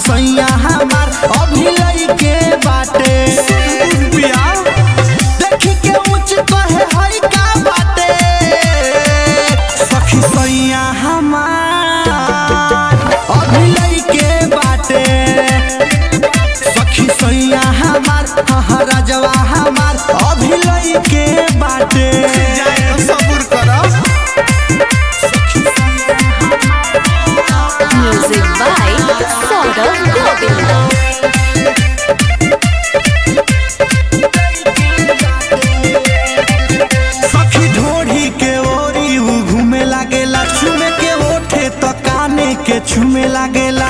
सैया हमार अभी लइके बाटे देखी के ऊंच कहे हई का बाटे सखी सैया हमार अभी लइके बाटे सखी सैया हमार हाँ राजवा हमार अभी लइके बाटे सबूर करब Music by Saurav Govind. सखी ढोढ़ी के ओरी उ घूमे लागेला चुमे के ओठे तो काने के छुमे लागेला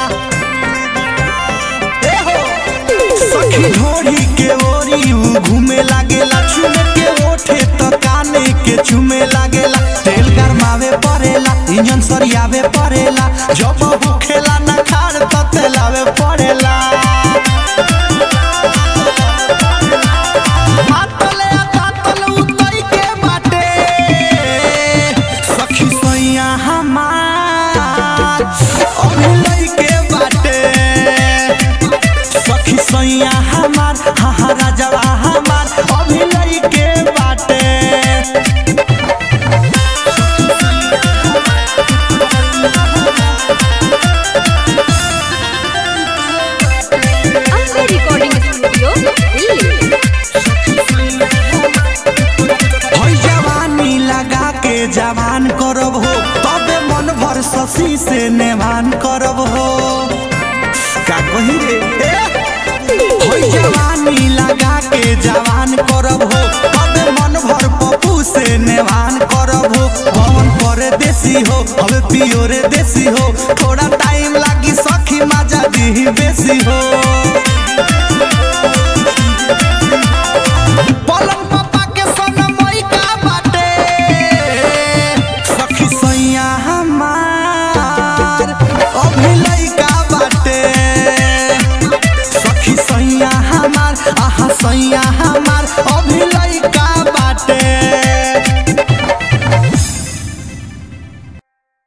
ए हो! सखी ढोढ़ी के ओरी उ घूमे लागेला चुमे के ओठे तो काने के छुमे लागेला तेल गरमावे पड़ेला इंजन सरियावे पड़ेला जब होखेला ना खाड़ तो तेलावे पड़ेला मातले तातल उतई के बाटे सखी सैया हमार अभी लइके बाटे सखी सैया हमार हाँ हाँ राजवा हमार अभी लइके बाटे Ambe Recording Studio, Delhi. हई जवानी लगा के जवान करब हो तबे मन भर शशि से नेवान करब हो का कही रे ए? हई जवानी लगा के जवान करब हो तबे मन भर पप्पू से नेवान करब हो पवन पर देसी हो हवे पियोरे देसी हो